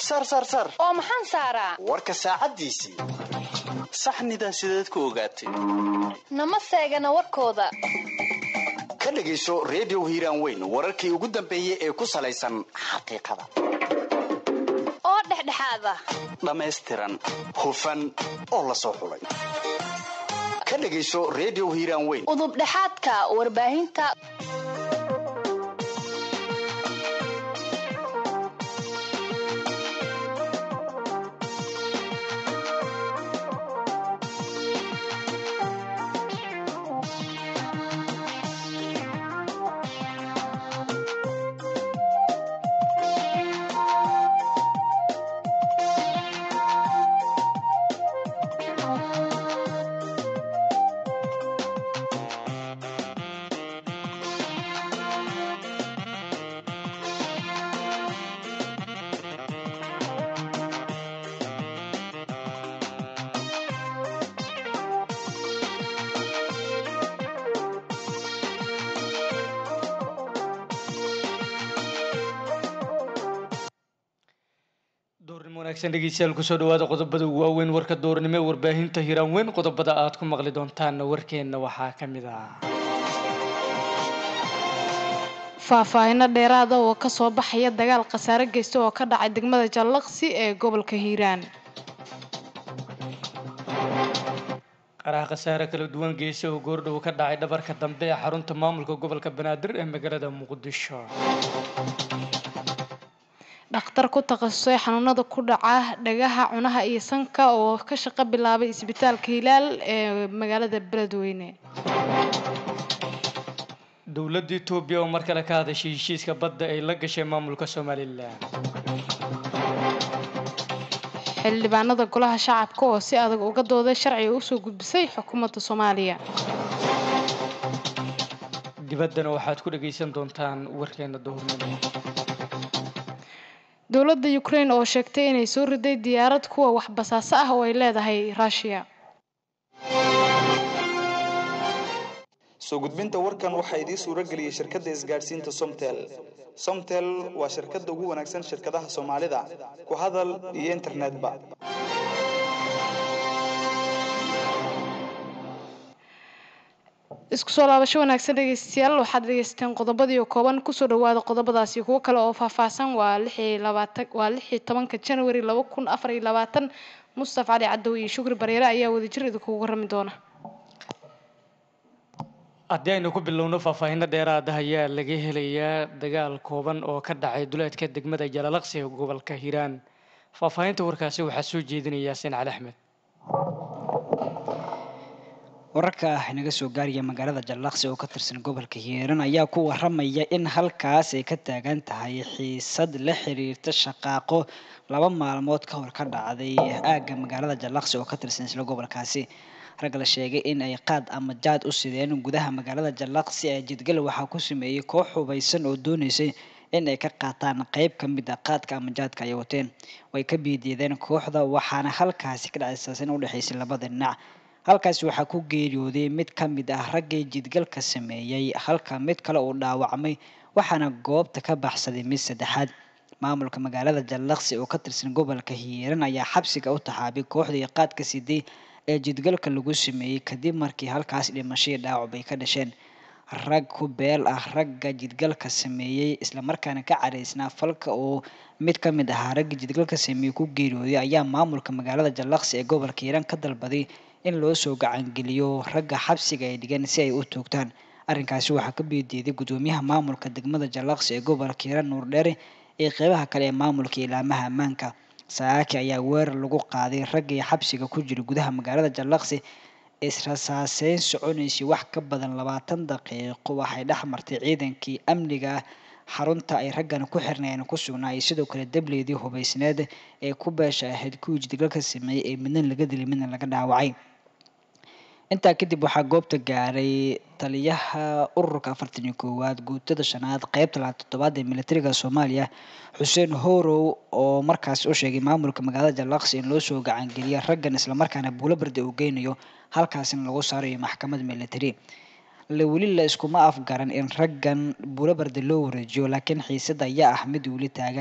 saar saar saar oo maxaan saaraa warka saacaddiisii saxnidaa sideed ku ogaatay nama seegana warkooda ka dhegayso redio hiiraan weyn wararkii ugu dambeeyey ee ku salaysan xaqiiqada oo dhexdhexaada dhammaystiran hufan oo la soo xulay ka dhegayso redio hiiraan weyn udubdhexaadka warbaahinta duurnimo wanaagsan dhegeystayaal kusoo dhawaada qodobada waaweyn warka doornimo ee warbaahinta hiiraan weyn qodobada aad ku maqli doontaanna warkeenna waxaa ka mid ah faahfaahino dheeraada oo ka soo baxaya dagaal khasaare geysta oo ka dhacay degmada jallaqsi ee gobolka hiiraan qaraha khasaare kala duwan geysa oo goordhow ka dhacay dhabarka dambe ee xarunta maamulka gobolka banaadir ee magaalada muqdisho dhakhtar ku takhasusay xanuunada ku dhaca dhagaha cunaha iyo sanka oo ka shaqo bilaabay isbitaalka hilaal ee magaalada beledweyne dowladda etoobiya oo mar kale ka hadashay heshiiska badda ay la gashay maamulka somalilan xildhibaanada golaha shacabka oo si adag uga dooday sharciga usoo gudbisay xukuumadda soomaaliya dibaddana waxaad ku dhagaysan doontaan warkeena duhurnimo dowladda ukraine oo sheegtay inay soo riday diyaarad kuwa wax basaaso ah oo ay leedahay ruushiya soo gudbinta warkan waxaa idiin suuro geliyey shirkadda isgaadhsiinta somtel somtel waa shirkadda ugu wanaagsan shirkadaha soomaalida ku hadal iyo internetba isku soo laabasho wanaagsan dhegeystayaal waxaad dhegeysateen qodobadii oo kooban kusoo dhawaada qodobadaasi kuwo kale oo faahfaahsan waa lixii labaatan waa lixii tobanka january laba kun afar iyo labaatan mustafa cali cadow iyo shukri bareere ayaa wadajir idinkugu warrami doona haddii aynu ku bilowno faahfaahino dheeraada ayaa laga helayaa dagaal kooban oo ka dhacay duleedka degmada jalalaqsi ee gobolka hiiraan faahfaahinta warkaasi waxaa soo jeedinaya yaasiin cali axmed wararka inaga soo gaaraya magaalada jallaqsi oo ka tirsan gobolka hiiraan ayaa ku waramaya in halkaas ay ka taagan tahay xiisad la xiriirta shaqaaqo laba maalmood ka hor ka dhacday aagga magaalada jallaqsi oo ka tirsan isla gobolkaasi rag la sheegay in ay qaad ama jaad u sideen gudaha magaalada jallaqsi ee jidgal waxaa ku sameeyey koox hubaysan oo dooneysay in ay ka qaataan qeyb ka mid a qaadka ama jaadka ay wateen way ka biidiideen kooxda waxaana halkaasi ka dhacay saasin u dhexaysay labada dhinac halkaasi waxaa ku geeriyooday mid ka mid ah raggii jidgalka sameeyey halka mid kale uu dhaawacmay waxaana goobta ka baxsaday mid saddexaad maamulka magaalada jallaqsi oo ka tirsan gobolka hiiran ayaa xabsiga u taxaabay kooxdii qaadka siday ee jidgalka lagu sameeyey kadib markii halkaas dhimashadii dhaawac bay ka dhasheen rag ku beel ah ragga jidgalka sameeyey islamarkaana ka caraysnaa falka oo mid ka mid ahaa ragga jidgalka sameeyey ku geeriyooday ayaa maamulka magaalada jallaqsi ee gobolka hiiraan ka dalbaday in loo soo gacangeliyo ragga xabsiga ay dhigeen si ay u toogtaan arrinkaasi waxaa ka biidiiday gudoomiyaha maamulka degmada jallaqsi ee gobolka hiiraan nuurdheere ee qeybaha kale ee maamulka ilaamaha ammaanka saaki ayaa weerar lagu qaaday raggii xabsiga ku jira gudaha magaalada jallaqsi israsaaseyn soconaysay wax ka badan labaatan daqiiqo waxay dhex martay ciidankii amniga xarunta ay raggan ku xirnayeen ku sugnaa iyo sidoo kale dableydii hubaysneed ee ku beesha ahayd kuwii jidgalka sameeyey ee midna laga dilay midna laga dhaawacay intaa kadib waxaa goobta gaaray taliyaha ururka afartan iyo koowaad guutada shanaad qeybta labaad toddobaad ee militariga soomaaliya xuseen horow oo markaasi u sheegay maamulka magaalada jallaqsi in loo soo gacangeliya raggan islamarkaana buulo barda uu geynayo halkaasina lagu saarayo maxkamad military la weli la iskuma afgaran in raggan buulo barda loo wareejiyo laakiin xiisada ayaa ah mid weli taagan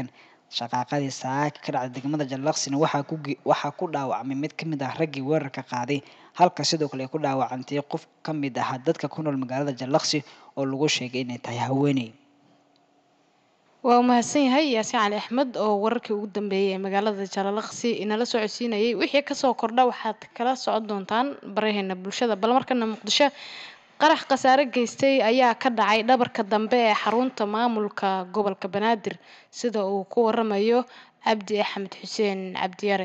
shaqaaqadii saaka ka dhacday degmada jallaqsina waxaa ku ge- waxaa ku dhaawacmay mid ka mid ah raggii weerarka qaaday halka sidoo kale ay ku dhaawacantay qof ka mid ah dadka ku nool magaalada jallaqsi oo lagu sheegay inay tahay haweeney waa mahadsan yahay yaasiin cali axmed oo wararkii ugu dambeeyey ee magaalada jalalaqsi inala soo codsiinayay wixii kasoo kordha waxaad kala socon doontaan baraheena bulshada bal markana muqdisho qarax khasaare geystay ayaa ka dhacay dhabarka dambe ee xarunta maamulka gobolka banaadir sida uu ku waramayo cabdi axmed xuseen cabdiyare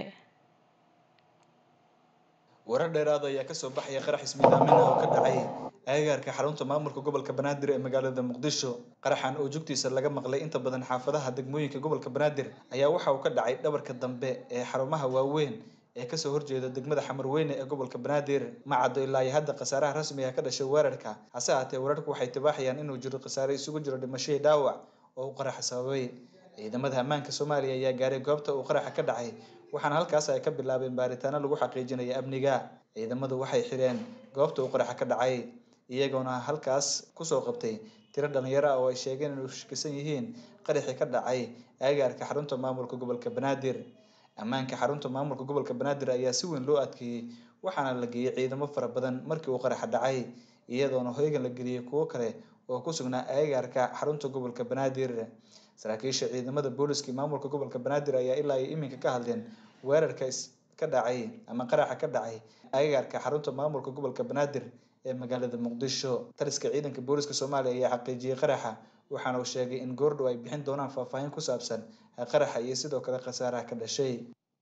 warar dheeraada ayaa kasoo baxaya qarax ismiidaamin ah oo ka dhacay agagaarka xarunta maamulka gobolka banaadir ee magaalada muqdisho qaraxan oo jugtiisa laga maqlay inta badan xaafadaha degmooyinka gobolka banaadir ayaa waxa uu ka dhacay dhabarka dambe ee xarumaha waaweyn ee kasoo horjeeda degmada xamarweyne ee gobolka banaadir ma caddo ilaa iyo hadda khasaaraha rasmiga ka dhashay weerarka hase haatee wararku waxay tibaaxayaan inuu jiro khasaare isugu jiro dhimashadii dhaawac oo uu qaraxa sababay ciidamada ammaanka soomaaliya ayaa gaaray goobta uu qaraxa ka dhacay waxaana halkaas ay ka bilaabeen baaritaano lagu xaqiijinaya amniga ciidamadu waxay xireen goobta uu qaraxa ka dhacay iyagoona halkaas kusoo qabtay tiro dhalinyaro ah oo ay sheegeen inay shakisan yihiin qaraxii ka dhacay agagaarka xarunta maamulka gobolka banaadir ammaanka xarunta maamulka gobolka banaadir ayaa si weyn loo adkeeyey waxaana la geeyey ciidamo fara badan markii uu qaraxa dhacay iyadoona hoygan la geliyey kuwo kale oo ku sugnaa agagaarka xarunta gobolka banaadir saraakiisha ciidamada booliska iyo maamulka gobolka banaadir ayaa ilaa iyo iminka ka hadleen weerarka is ka dhacay ama qaraxa ka dhacay agagaarka xarunta maamulka gobolka banaadir ee magaalada muqdisho taliska ciidanka booliska soomaaliya ayaa xaqiijiyey qaraxa waxaana uu sheegay in goordhow ay bixin doonaan faahfaahin ku saabsan qaraxa iyo sidoo kale khasaaraha ka dhashay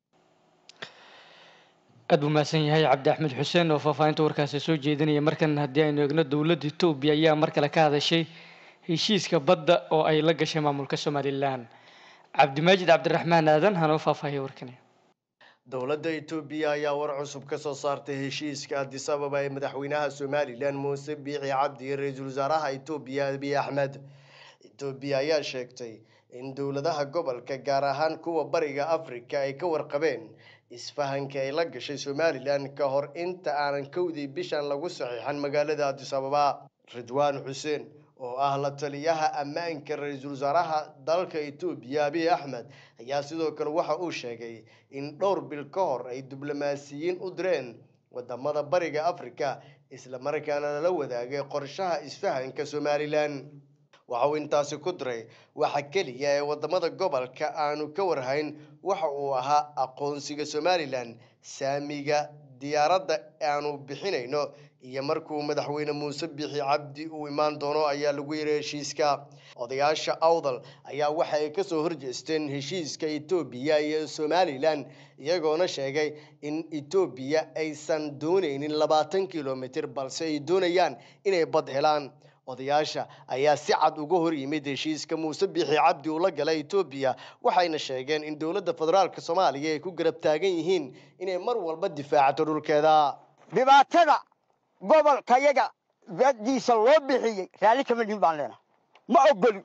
aad buu mahadsan yahay cabdi axmed xuseen oo faahfaahinta warkaasi soo jeedinaya markan haddii aynu eegno dowladda etoobiya ayaa mar kale ka hadashay heshiiska badda oo ay la gashay maamulka somalilan cabdimaajid cabdiraxmaan aadan hanoo faahfaahiya warkani dowladda etoobiya ayaa war cusub ka soo saartay heshiiska addis ababa ee madaxweynaha somalilan muuse biixi cabdi iyo ra-iisul wasaaraha etoobiya abiy axmed etoobiya ayaa sheegtay in dowladaha gobolka gaar ahaan kuwa bariga afrika ay ka warqabeen isfahanka ay la gashay somalilan ka hor inta aanan kowdii bishan lagu saxiixan magaalada addis ababa ridwaan xuseen oo ah la taliyaha ammaanka ra-iisul wasaaraha dalka etoobiya abiy axmed ayaa sidoo kale waxa uu sheegay in dhowr bil ka hor ay diblomaasiyiin u direen wadamada bariga afrika islamarkaana lala wadaagay qorshaha isfahanka somalilan waxa uu intaasi ku diray waxa keliya ee wadamada gobolka aanu ka warhayn waxa uu ahaa aqoonsiga somalilan saamiga diyaaradda aanu bixinayno iyo markuu madaxweyne muuse bixi cabdi uu imaan doono ayaa lagu yiri heshiiska odayaasha awdal ayaa waxa ay kasoo horjeesteen heshiiska etoobiya iyo somalilan iyagoona sheegay in etoobiya aysan dooneynin labaatan kilomitir balse ay doonayaan inay bad helaan odayaasha ayaa si cad uga hor yimid heshiiska muuse biixi cabdi uu la galay etoobiya waxayna sheegeen in dowladda federaalk soomaaliya ay ku garab taagan yihiin inay mar walba difaacato dhulkeeda dhibaatada gobolka yaga dadiisa loo bixiyey raalli kama dhihin baan leenahay ma ogolin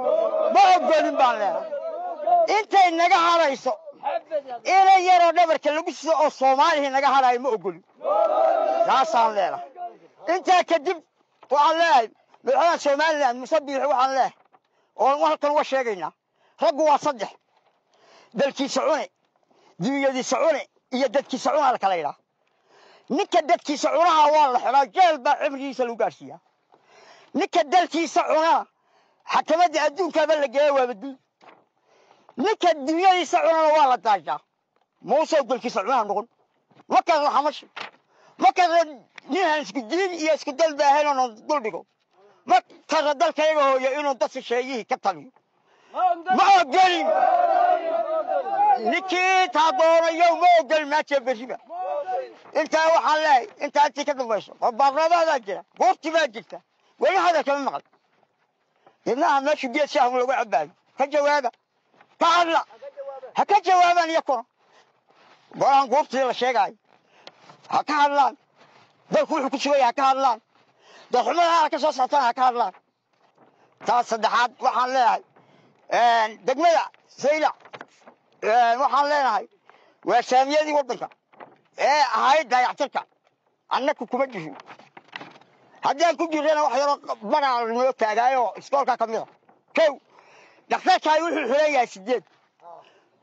ma ogolin baan leenahay intay naga hadhayso inay yaroo dhabarka lagu sido oo soomaalihii naga hadhayo ma ogolin taasaan leenahay intaa kadib waxaan leeyahay madaxweynaha somalilan muse biixi waxaan leeyahay oo halkan uga sheegaynaa raggu waa saddex dalkiisa cune dunyadiisa cune iyo dadkiisa cunaa la kala yidhaha ninka dadkiisa cunaha waa la xidhaa jeel baa cimrigiisa lagu gaadhsiiyaa ninka dalkiisa cunaa xakamadda adduunkaaba la geeya waaba dul ninka dunyadiisa cunana waa la daajaa muuse dalkiisa cunaha noqon markaas laxamashi markaas ninaan isku diin iyo isku dal baahayn oon dul dhigo markaasa dalkayaga hooyo inuu dadka sheeyihii ka taliyo ma ogolin ninkii taa doonayo ma ogolin maajee berriba intaa waxaan leehay intaa intii ka dambayso oo baarlamaadaa jira goobti baa jirta weli hadal kama maqal dibnaha meeshu geed shaahu lagu cabaayo ka jawaaba ka hadla ha ka jawaabaan iyakuna golaan goobtii la sheegaayo ha ka hadlaan dalku wuxuu ku sugaya ha ka hadlaan dalxumadaha ka soo soctana ha ka hadlaan taas saddexaad waxaan leeyahay degmada saylac waxaan leenahay waa saamiyadii waddanka ee ahayd dayactirka annaku kuma jirin haddaan ku jirrana wax yaroo baraa noo taagaayo iskoolka ka mida kow dhakhtarkaay wuxuu xiran yahay sideed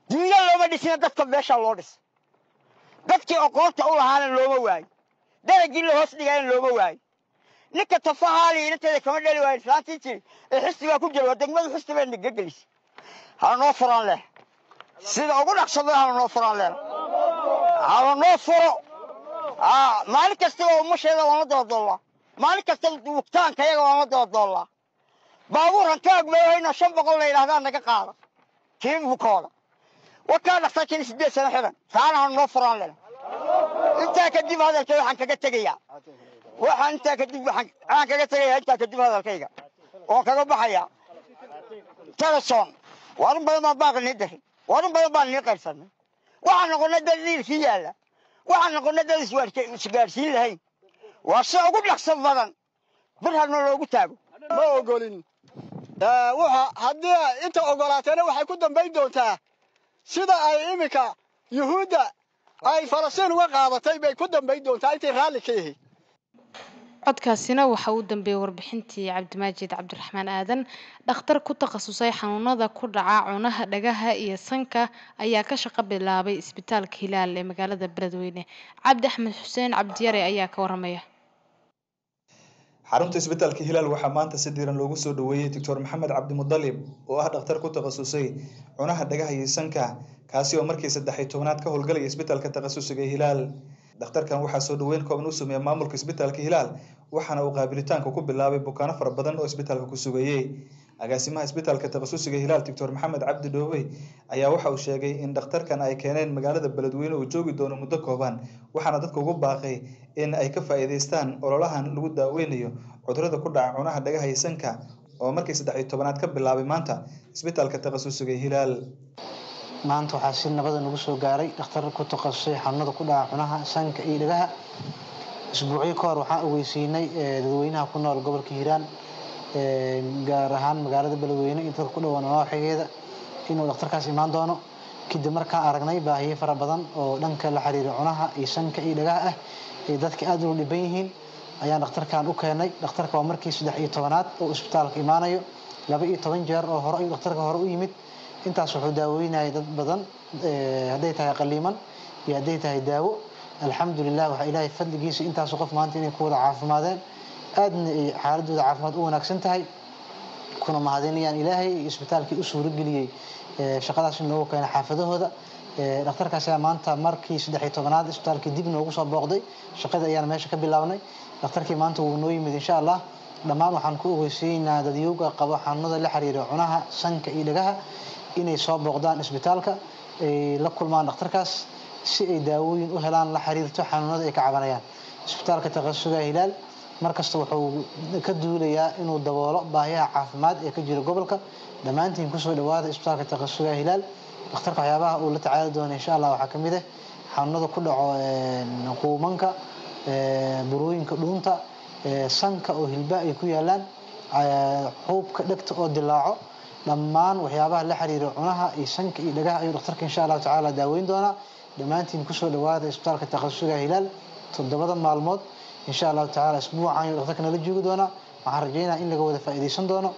duunya looma dhisina dadka meeshaa loo dhisa dadkii aqoonta u lahaana looma waayo daragii la hoos dhigayna looma waayo ninka tafahaali inanteeda kama dhali waayo islaantii jiri ee xisbigaa ku jira waa degmadu xisbi bay niga gelisay hala noo furaan leh sida ugu dhaqsado hala noo furaan leh hala noo furo maalin kastaba umasheeda waana doodoolaa maalin kastaba wugtaanka yaga waana doodoolaa baabuurkan ka agmeeyahayno shan boqol la yidhahdaa naga qaada kii bukooda wakaa dhaqtarkiina sideed sano xidan saana hala noo furaan leh intaa kadib hadalkay waxaan kaga tegayaa waxaan intaa kadib waxaan kaga tegayaa intaa kadib hadalkayga oon kaga baxayaa teleson warin badan baan baaqi nii diray warin badan baan nii qaybsanay waxaan noqonay dad dhiilkii yaalla waxaan noqonay dad isgaadhsiin lahayn waa si ugu dhaqso badan bir hadna loogu taago ma ogolin waxa haddii inta ogolaateena waxay ku dambayn doontaa sida ay iminka yuhuudda ay falastiin uga qaadatay bay ku dambayn doontaa intay raalli ka yihiin codkaasina waxa uu dambeeyey warbixintii cabdimaajid cabdiraxmaan aadan dhakhtar ku takhasusay xanuunada ku dhaca cunaha dhagaha iyo sanka ayaa ka shaqo bilaabay isbitaalka hilaal ee magaalada beledweyne cabdi axmed xuseen cabdiyare ayaa ka waramaya xarunta isbitaalka hilaal waxaa maanta si diiran loogu soo dhaweeyey doctor maxamed cabdimudalib oo ah dhakhtar ku takhasusay cunaha dhagaha iyo sanka kaasi oo markii saddex iyo tobnaad ka howlgalaya isbitaalka takhasusiga hilaal dhakhtarkan waxaa soo dhaweyn kooban u sameeya maamulka isbitaalka hilaal waxaana uu qaabilitaanka ku bilaabay bukaano fara badan oo isbitaalka ku sugayey agaasimaha isbitaalka takhasusiga hilaal doctor maxamed cabdi dhoowey ayaa waxa uu sheegay in dhakhtarkan ay keeneen magaalada beledweyne uu joogi doono muddo kooban waxaana dadka ugu baaqay in ay ka faa'iidaystaan ololahan lagu daaweynayo cudurada ku dhaca cunaha dhagaha iyo sanka oo markii saddex iyo tobanaad ka bilaabay maanta isbitaalka takhasusiga hilaal maanta waxaa si nabada nagu soo gaaray dhakhtar ku takhasusay xanuunada ku dhaca cunaha sanka iyo dhagaha isbuucyo ka hor waxaan ogeysiinay dadweynaha ku nool gobolka hiiraan gaar ahaan magaalada beledweyne iyo dadka ku dhawaan nawaaxigeeda inuu dhakhtarkaas imaan doono kadib markaan aragnay baahiyo fara badan oo dhanka la xiriira cunaha iyo sanka iyo dhagaha ah ee dadka aad u dhiban yihiin ayaan dhakhtarkan u keenay dhakhtarka waa markii saddex iyo tobanaad oo isbitaalka imaanayo laba iyo toban jeer oo hore ayuu dhakhtarka hore u yimid intaas wuxuu daaweynayay dad badan hadday tahay qaliiman iyo hadday tahay daawo alxamdulilah waxaa ilaahay fadligiisa intaasu qof maanta inay ku wada caafimaadeen aadna ay xaaladooda caafimaad u wanaagsan tahay kuna mahadinayaan ilaahay iyo isbitaalkii u suurageliyey shaqadaas in loogu keenay xaafadahooda dhakhtarkaas ayaa maanta markii saddex iyo tobanaad isbitaalkii dib noogu soo booqday shaqadii ayaan meesha ka bilaabnay dhakhtarkii maanta wuu noo yimid insha allah dhammaan waxaan ku ogeysiinaynaa dadyowga qabo xanuunada la xiriira cunaha sanka iyo dhagaha inay soo booqdaan isbitaalka ay la kulmaan dhakhtarkaas si ay daawooyin u helaan la xiriirto xanuunada ay ka cabanayaan isbitaalka takhasuga hilaal markasta wuxuu ka duulayaa inuu daboolo baahiyaha caafimaad ee ka jira gobolka dhammaantiin kusoo dhawaada isbitaalka takhasuga hilaal dhakhtarka waxyaabaha uu la tacaali doono insha allah waxaa kamid ah xanuunada ku dhaco quumanka burooyinka dhuunta sanka oo hilba ay ku yaalaan xuubka dhegta oo dilaaco dhammaan waxyaabaha la xiriira cunaha iyo sanka iyo dhagaha ayuu dhakhtarka insha allahu tacaala daaweyn doonaa dhammaantiin kusoo dhawaada isbitaalka takhasuga hilaal toddobada maalmood insha allahu tacaala isbuucan ayuu dhakhtarka nala joogi doonaa waxaan rajeynaya in laga wada faa'iidaysan doono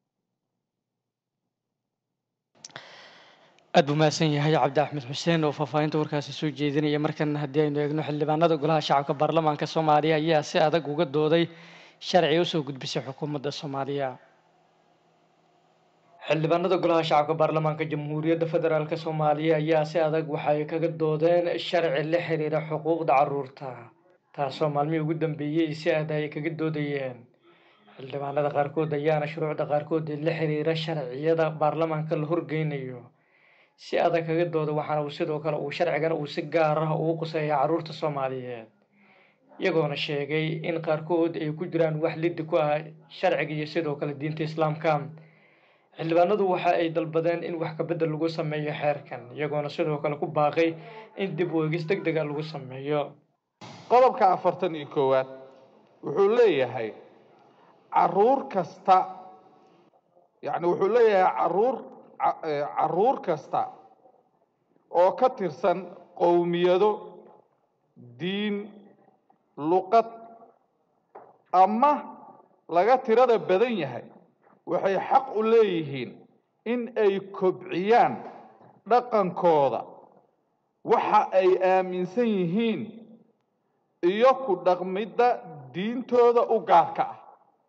aad buu mahadsan yahay cabdi axmed xuseen oo faahfaahinta warkaasi soo jeedinaya markan haddii aynu eegno xildhibaanada golaha shacabka baarlamaanka soomaaliya ayaa si adag uga dooday sharci usoo gudbisay xukuumadda soomaaliya xildhibaanada golaha shacabka baarlamaanka jamhuuriyadda federaalk soomaaliya ayaa si adag waxay kaga doodeen sharci la xiriira xuquuqda caruurta taasoo maalmihii ugu dambeeyey si aad ay kaga doodayeen xildhibaanada qaarkood ayaana shuruucda qaarkood ee la xiriira sharciyada baarlamaanka la horgeynayo si adag kaga dooda waxaana uu sidoo kale uu sharcigan uu si gaar ah ugu quseeya caruurta soomaaliyeed iyagoona sheegay in qaarkood ay ku jiraan wax liddi ku ah sharciga iyo sidoo kale diinta islaamka xildhibaanadu waxa ay dalbadeen in wax kabedel lagu sameeyo xeerkan iyagoona sidoo kale ku baaqay in dib u eegis deg dega lagu sameeyo qodobka afartan iyo koowaad wuxuu leeyahay caruur kasta yacni wuxuu leeyahay caruur caruur kasta oo ka tirsan qowmiyado diin luqad ama laga tirada badan yahay waxay xaq u leeyihiin in ay kobciyaan dhaqankooda waxa ay aaminsan yihiin iyo ku dhaqmidda diintooda u gaarka ah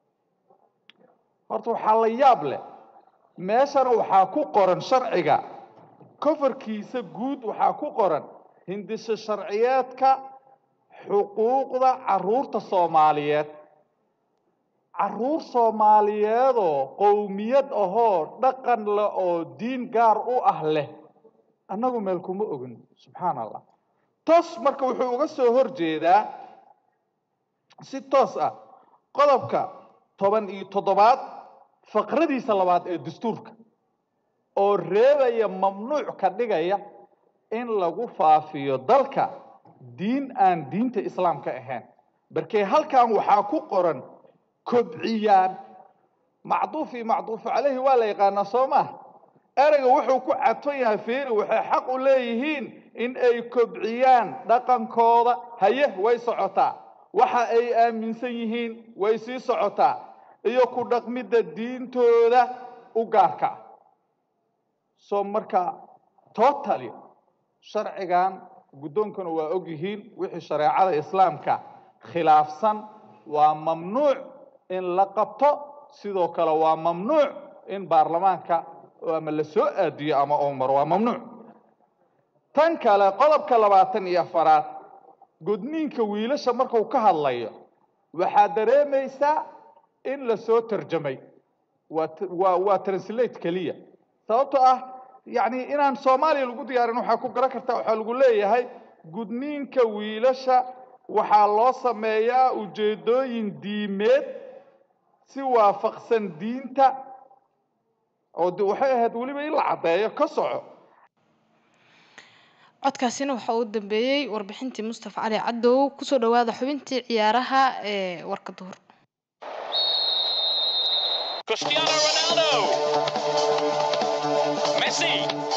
horta waxaa la yaab leh meeshana waxaa ku qoran sharciga kofarkiisa guud waxaa ku qoran hindisho sharciyeedka xuquuqda carruurta soomaaliyeed carruur soomaaliyeedoo qowmiyad ahoo dhaqan leh oo diin gaar u ah leh annagu meel kuma ogin subxaan allah toos marka wuxuu uga soo hor jeedaa si toos ah qodobka toban iyo toddobaad faqradiisa labaad ee dastuurka oo reebaya mamnuuc ka dhigaya in lagu faafiyo dalka diin aan diinta islaamka ahayn barkee halkan waxaa ku qoran kobciyaan macduuf iyo macduufu calayhi waa la yaqaanaa soo maa ereyga wuxuu ku cadfan yahay fiiri waxay xaq u leeyihiin in ay kobciyaan dhaqankooda haye way socotaa waxa ay aaminsan yihiin way sii socotaa iyo ku dhaqmidda diintooda u gaarka ah soo marka totally sharcigan guddoonkana waa og yihiin wixii shareecada islaamka khilaafsan waa mamnuuc in la qabto sidoo kale waa mamnuuc in baarlamaanka ama la soo aadiyo ama uu maro waa mamnuuc tan kale qodobka labaatan iyo afaraad gudniinka wiilasha markuu ka hadlayo waxaad dareemaysaa in la soo tarjamay waa waa waa translate keliya sababtoo ah yacni inaan soomaaliya lagu diyaarin waxaa ku garan kartaa waxaa lagu leeyahay gudniinka wiilasha waxaa loo sameeyaa ujeedooyin diimeed si waafaqsan diinta oo de waxay ahayd weliba in la caddeeyo ka soco codkaasina waxaa uu dambeeyey warbixintii mustafa cali cadow kusoo dhawaada xubintii ciyaaraha ee warka duhur Cristiano Ronaldo. Messi.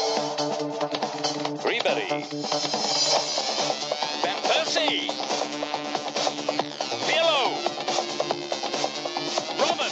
Ribery. Van Persie. Pirlo. Robin.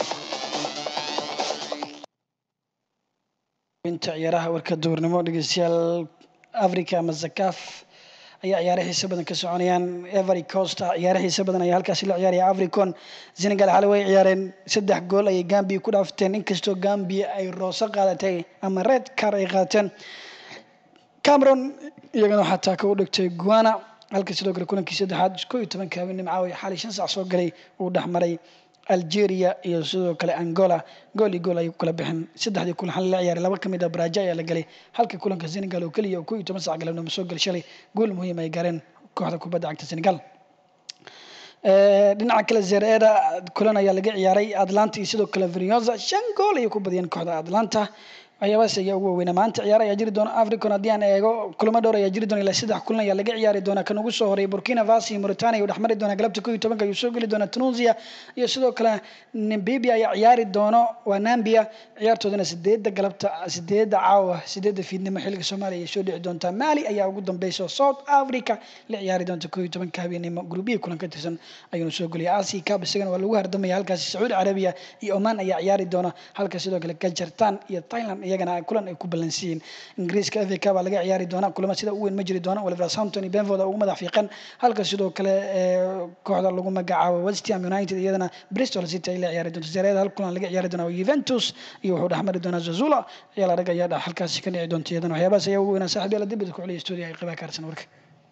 inta ciyaaraha warka duurnimo dhegeystayaal africa ama zakaf ayaa ciyaaro xiiso badan ka soconayaan every costa ciyaaro xiiso badan ayaa halkaasi la ciyaaraya africon senegal xalay way ciyaareen saddex gool ayay gambia ku dhaafteen inkastoo gambia ay rooso qaadatay ama red car ay qaateen cameron iyagana waxaa taaka u dhigtay guana halka sidoo kale kulankii saddexaad koo iyo tobanka habeenimo caawa xalay shan sac soo galay uu dhexmaray algeria iyo sidoo kale angola gool iyo gool ayay ku kala bixeen saddexdii kulan xal la ciyaaray laba ka mid ah baraja ayaa la galay halka kulanka senegal oo keliya oo koo iyo toban sac galabnimo soo galay shalay gool muhiim ay gaareen kooxda kubadda cagta senegal dhinaca kale zereeda kulan ayaa laga ciyaaray atlanta iyo sidoo kale vinyoza shan gool ayay ku badiyeen kooxda atlanta waxyaabahaas ayaa ugu waaweynaa maanta ciyaar ayaa jiri doona africon haddii aan eego kulamo dhowr ayaa jiri doona ilaa saddex kulan ayaa laga ciyaari doonaa kan ugu soo horeeya burkina faso iyo mauritania ayuu dhexmari doonaa galabta koo iyo tobanka ayuu soo geli doonaa tunisia iyo sidoo kale namibia ayaa ciyaari doono waa nambia ciyaartoodana sideedda galabta sideedda caawa sideedda fiidnimo xilliga soomaaliya ayay soo dhici doontaa mali ayaa ugu dambeysa south africa la ciyaari doonta koo iyo tobanka habeenimo gruubihii kulan ka tirsan ayuuna soo geliyay asi cab isagana waa lagu hardamaya halkaasi sacuudi carabiya iyo oman ayaa ciyaari doona halka sidoo kale gajartan iyo thailand iyagana kulan ay ku ballansiiyeen ingiriiska fa cup baa laga ciyaari doona kulamo sida u weyn ma jiri doona wolverhampton iyo benford ugu madax fiiqan halka sidoo kale kooxda lagu magacaabo west ham united iyadana bristol city ay la ciyaari doonto zareeda hal kulan laga ciyaari doona juventus iyo wuxuu dhexmari doonaa zazula ciyaal adag ayaa halkaasi ka dhici doonta iyadana waxyaabahaas ayaa ugu weynaa saaxiib yaala dibada ku celiya stuudiga ay qibaa kaarsan warka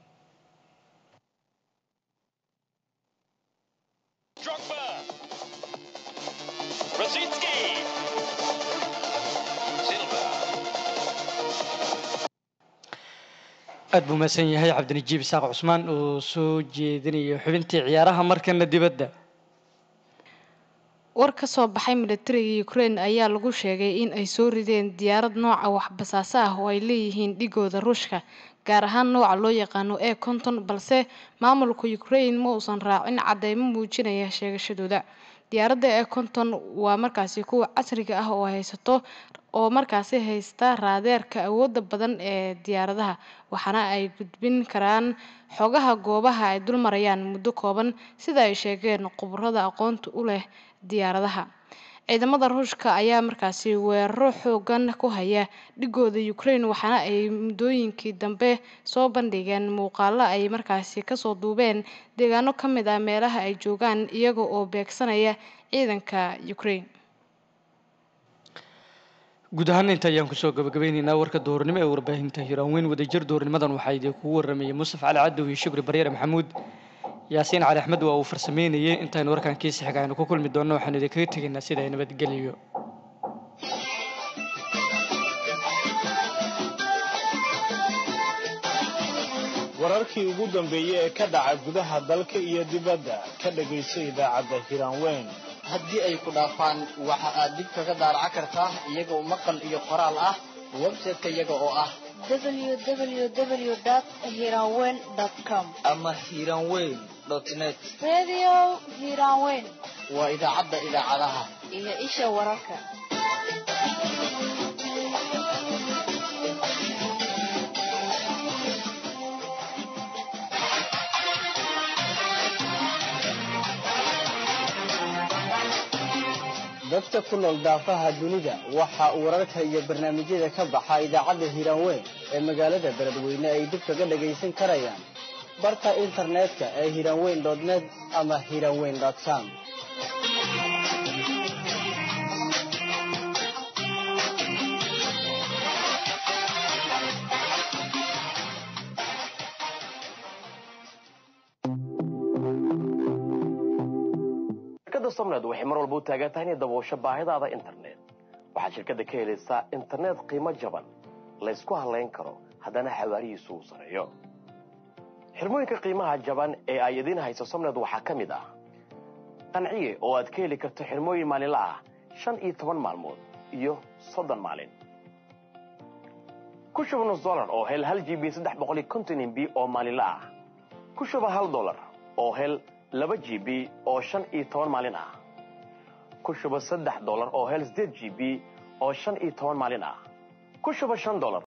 Drogba. Rosicki. Silva. aad buu mahadsan yahay cabdinajiib isaaq cusmaan oo soo jeedinayo xubintii ciyaaraha markana dibadda war ka soo baxay militariga ukraine ayaa lagu sheegay in ay soo rideen diyaarad nooca waxbasaasa ah oo ay leeyihiin dhigooda ruushka gaar ahaan nooca loo yaqaano e konton balse maamulka ukraine ma uusan raacin cadeymo muujinaya sheegashadooda diyaaradda e konton waa markaasi kuwa casriga ah oo haysato oo markaasi haysta raadeerka awooda badan ee diyaaradaha waxaana ay gudbin karaan xogaha goobaha ay dul marayaan muddo kooban sida ay sheegeen khubarada aqoonta u leh diyaaradaha ciidamada ruushka ayaa markaasi weeraro xoogan ku haya dhigooda ukraine waxaana ay muddooyinkii dambe soo bandhigeen muuqaalo ay markaasi kasoo duubeen deegaano ka mid ah meelaha ay joogaan iyaga oo beegsanaya ciidanka ukraine guud ahaan inta ayaan kusoo gabagabeyneynaa warka doornimo ee warbaahinta hiraanweyn wadajir doornimadan waxaa idinkugu waramayay mustaf cali cadow iyo shukri baryere maxamuud yaasiin cali axmed waa uu farsameynayay intaynu warkan kiisa xiga aynu ku kulmi doonno waxaanu idinkaga tegaynaa sida ay nabadgeliyo wararkii ugu dambeeyey ee ka dhaca gudaha dalka iyo dibadda ka dhagayso idaacadda hiraanweyn haddii ay ku dhaafaan waxa aad dib kaga daaraca kartaa iyagoo maqal iyo qoraal ah website-ka iyaga oo ah www.hiranweyn.com ama hiranweyn net Radio Hiranweyn waa idaacadda idaacadaha iyo isha wararka. dadka ku nool daafaha dunida waxa uu wararka iyo barnaamijyada ka baxa idaacadda hiiraanweyn ee magaalada beledweyne ay dib kaga dhagaysan karayaan barta internetka ee hiiraanweyn net ama hiiraanweyn com shirkadda somned waxay mar walba u taagan tahay inay daboosho baahidaada internet waxaad shirkadda ka helaysaa internet qiimo jaban laysku halayn karo haddana xawaarihiisu uu sareeyo xirmooyinka qiimaha jaban ee ay idiin hayso somned waxaa ka mid ah qanciye oo aad ka heli karto xirmooyin maalinla ah shan iyo toban maalmood iyo soddon maalin ku shuba nus dolar oo hel hal g b saddex boqol iyo konton mb oo maalinla ah ku shuba hal dolar oo hel laba g b oo shan iyo toban maalin ah ku shuba saddex dolar oo hel sideed g b oo shan iyo toban maalin ah ku shuba shan dolar